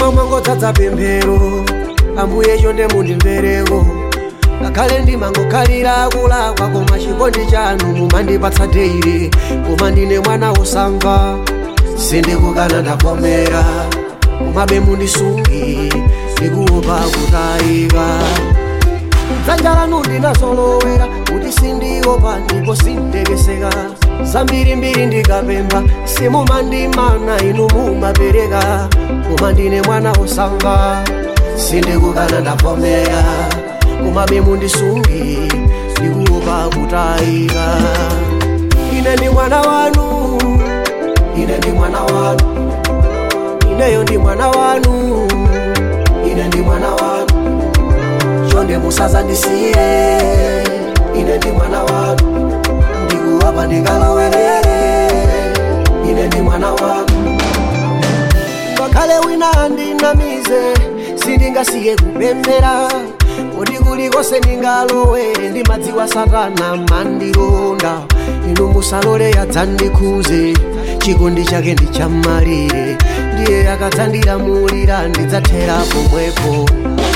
mtima mwangodzadza pemphero ambuye chonde mundimvereko ngakhale ndimangokhalira kulakwa koma chikondi chanu mumandipatsa deire koma ndine mwana wosamva sindikukana ndavomera komabe mundisungi ndikuopa kutayika dzanja lanu ndinazolowera kuti sindiopa ndipo sindekeseka zambirimbiri ndikapempha simumandimana inu mumapereka koma ndine mwana wosamva sindikukana ndavomera komabe mundisungi ndikuopa kutayika ine ndi mwana wanu ine ndi mwana wanu ineyo ndi mwana wanu ine ndi mwana wanu chonde musazandisiye ine ndi mwana wanu ndikuwapa ndikalawerere ine ndi mwana wanu ngakhale wina andinamize sindingasiye kupemphera kuti kulikonse ndingalowere ndimadziwa satana mandilonda inu musalole yadzandikhuze chikondi chake ndichammalire ndiye akadzandilamulira ndidzathera pomwepo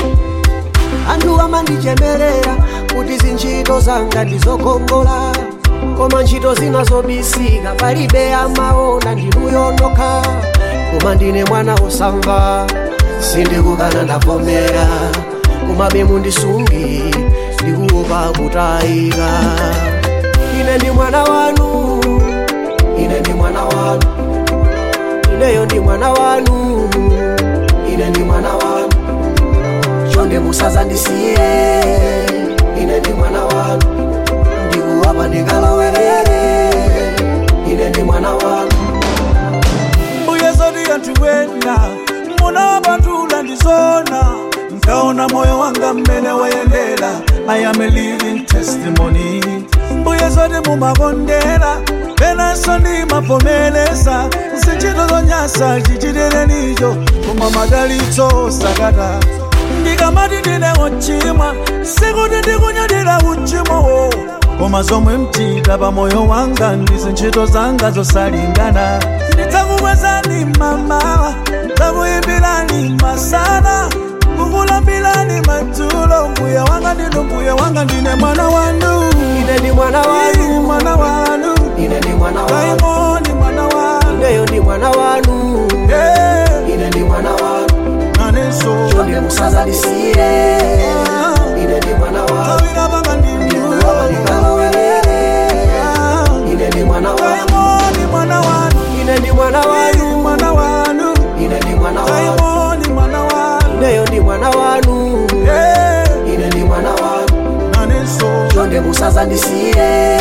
anthu amandichemerera kuti zintchito zanga ndizokongola koma ntchito zina zobisika palibe amaona ndinuyo nokha koma ndine mwana wosamva sindikukana ndavomera komabe mundisungi ndikuopa kutayika ine ndi mwana wanu ine ndi mwana wanu ineyo ndi mwana wanu ine ndi mwana wanu chonde musazandisiye ine ndi mwana wanu ndikuwapa ndikalawerere ine ndi mwana wanu mbuye zoti anthu ena munawapatula ndizona nkaona moyo wanga mmene wayendera i am a living testimony mbuye zoti mumakondera penanso ndimavomereza zintchito zonyasa chichitirenicho koma madalitso sakata ndikamati ndine wochimwa sikuti ndikunyadira uchimowo koma zomwe mchita pa moyo wanga ndi zintchito zanga zosalingana ndidzakukwezani mamawa ndidzakuyimbirani masana kukulambirani madzulo mbuye wanga ndinu mbuye wanga ndine mwana wanu ine ndi mwana Ii, wanu mwana wanu ine ndi mwana wanu kaimoni mwana wanu ineyo ndi mwana wanu Eh, ine ndi mwana wanu nanenso chonde musazandisiye ine ndi mwana wanu tawira panga ndikuwapa ndinu ndikalawerere ine ndi mwana wanu kaimoni mwana wanu ine ndi mwana Ii, wanu mwana wanu ine ndi mwana wanu kaimoni mwana wanu ineyo ndi mwana wanu Eh, ine ndi mwana wanu nanenso chonde musazandisiye